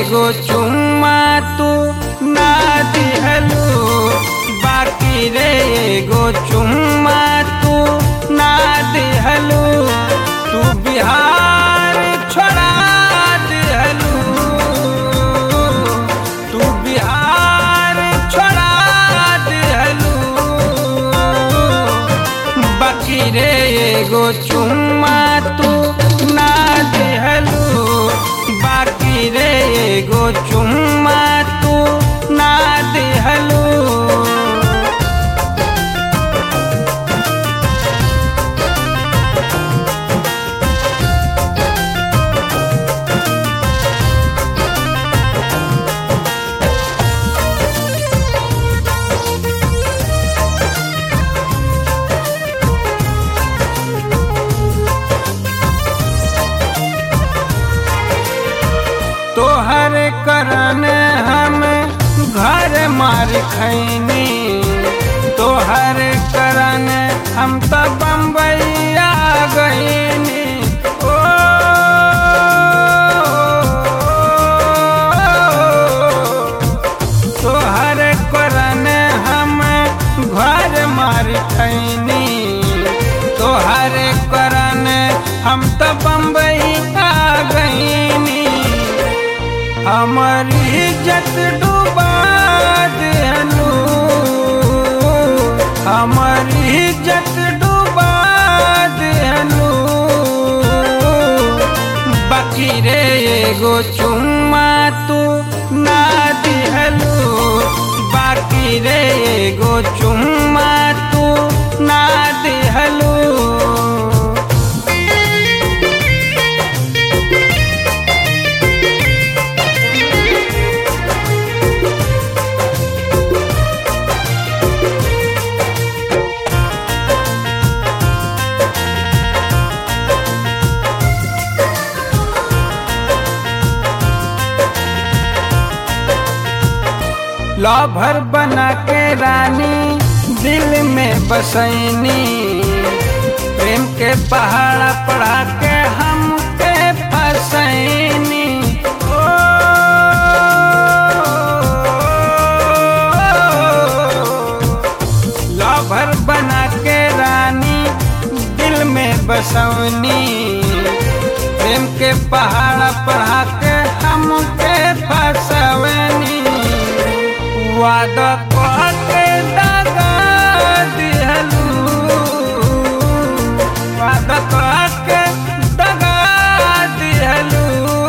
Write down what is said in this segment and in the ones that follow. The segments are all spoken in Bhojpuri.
एगो चुम्मा तू ना दिहलू बाकी रे एगो चुम्मा तू ना दिहलू तू बिहार छोड़ा दिहलू तू बिहार छोड़ा दिहलू बाकी रे एगो चुम्मा तू ना दिहलू बाकी रे एगो चुम्मा तू ना दिहलू तोहर करन हम घर मार खैनी तोहर करन हम तो बम्बैया गईनी ओ तोहर करन हम घर मार खैनी तोहर करन हम तो बम्बैया गईनी हमर इज्जत डूबा देलू हमर इज्जत डूबा देलू बाकी रे एगो चुम्मा तू ना दिहलू बाकी रे एगो चुम्मा तू ना दिहलू लभर बना के रानी दिल में बसैनी प्रेम के पहाड़ पढ़ा के हम के फसैनी ओ, लभर बना के रानी दिल में बसौनी प्रेम के पहाड़ पढ़ा के हम के फसवनी वादा के दागा दिहलू वादा के दागा दिहलू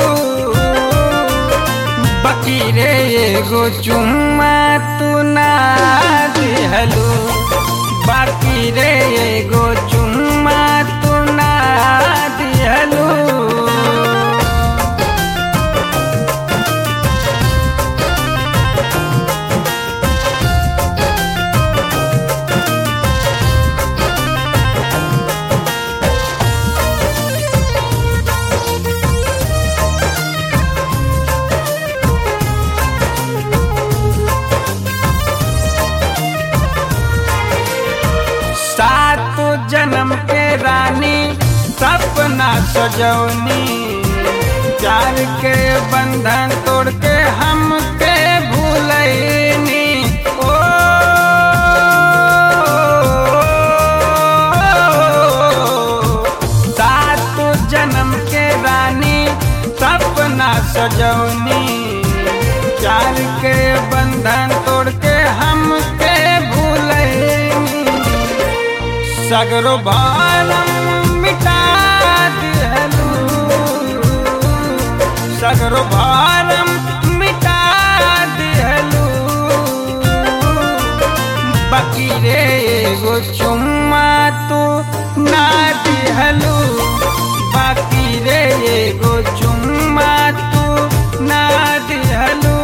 बाकी रे एगो चुम्मा तू ना दिहलू बाकी रे एगो चुम्मा तू ना दिहलू सात जन्म के रानी सपना सजौनी प्यार के बंधन तोड़ के हम के भूलैनी ओ सात जन्म के रानी सपना सजौनी प्यार के बंधन तोड़ के हम के भूलैनी सगरो भारम मिटा दिहलू सगरो भारम मिटा दिहलू बाकी रे एगो चुम्मा तू ना दिहलू बाकी रे एगो चुम्मा तू ना दिहलू